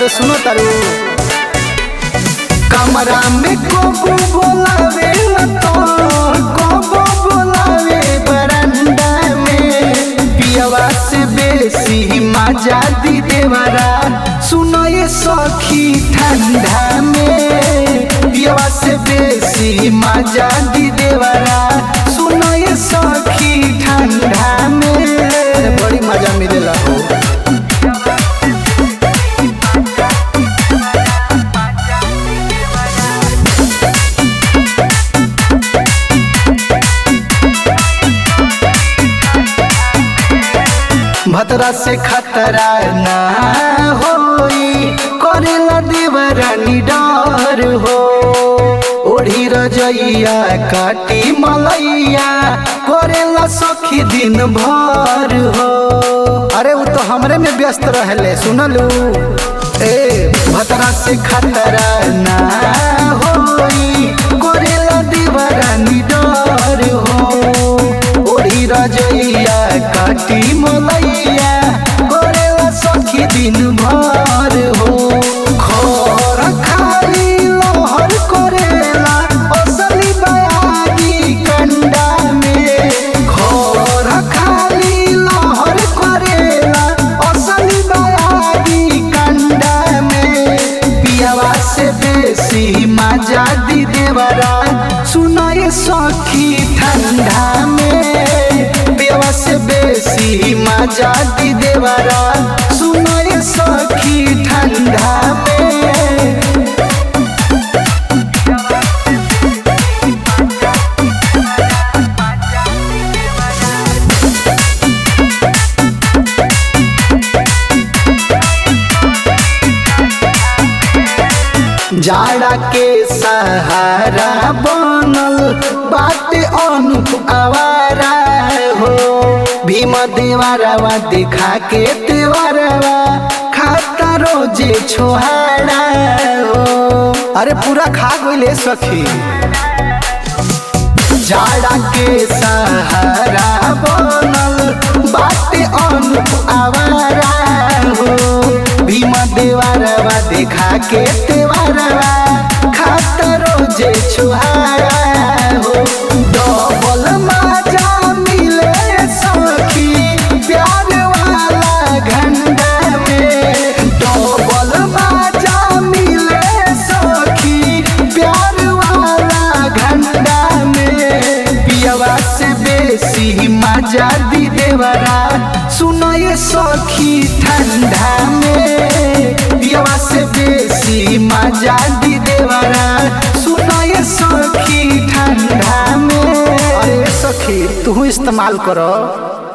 अरे सुनो तारू कमरा में कोको बोलावे तो कोको बोलावे बरंडा में पियवा से बेसी मजा दी देवरा सुनो ये सखी ठंडा में पियवा से बेसी मजा दी देवरा सुनो ये सखी ठंडा में अरे बड़ी मजा मिलेला हो भतरा से खतरा ना होई करेला देवरानी डर हो ओढ़ी रजैया काटी मलैया करेला सखी दिन भर हो अरे वो तो हमरे में व्यस्त रहले सुनलू ए भतरा से खतरा ना होई करेला देवरानी डर हो ओढ़ी रजैया काटी मलैया करेला सखी दिन भर हो खर खाली लहर करेला असली बयागी कंडा में खर खाली लहर करेला असली बयागी कंडा में पियावा से बेसी मजा दी देवरा सुनाए सखी ठंडा में पियावा से बेसी मजा दी देवरा सुनाए सखी ठंडा में जाड़ा के सहारा बनल बाटे अनुप आवारा हो भीम देवारवा दिखा के देवारवा खाता रोजे छोहाड़ा हो अरे पूरा खा गइले सखी जाड़ा के सहारा बनल बाटे अनुप आवारा हो भीम देवारवा देखा के देवारवा खाता रोजे छुहारा हो डबल मजा मिले सखी प्यार वाला घंटा में डबल मजा मिले सखी प्यार वाला घंटा में पियवा से बेसी मजा दी देवरा सुनो ये सखी ठंडा में पियवा से बेसी मजा दी देवरा सुनो ये सखी ठंडा में अरे सखी तू इस्तेमाल करो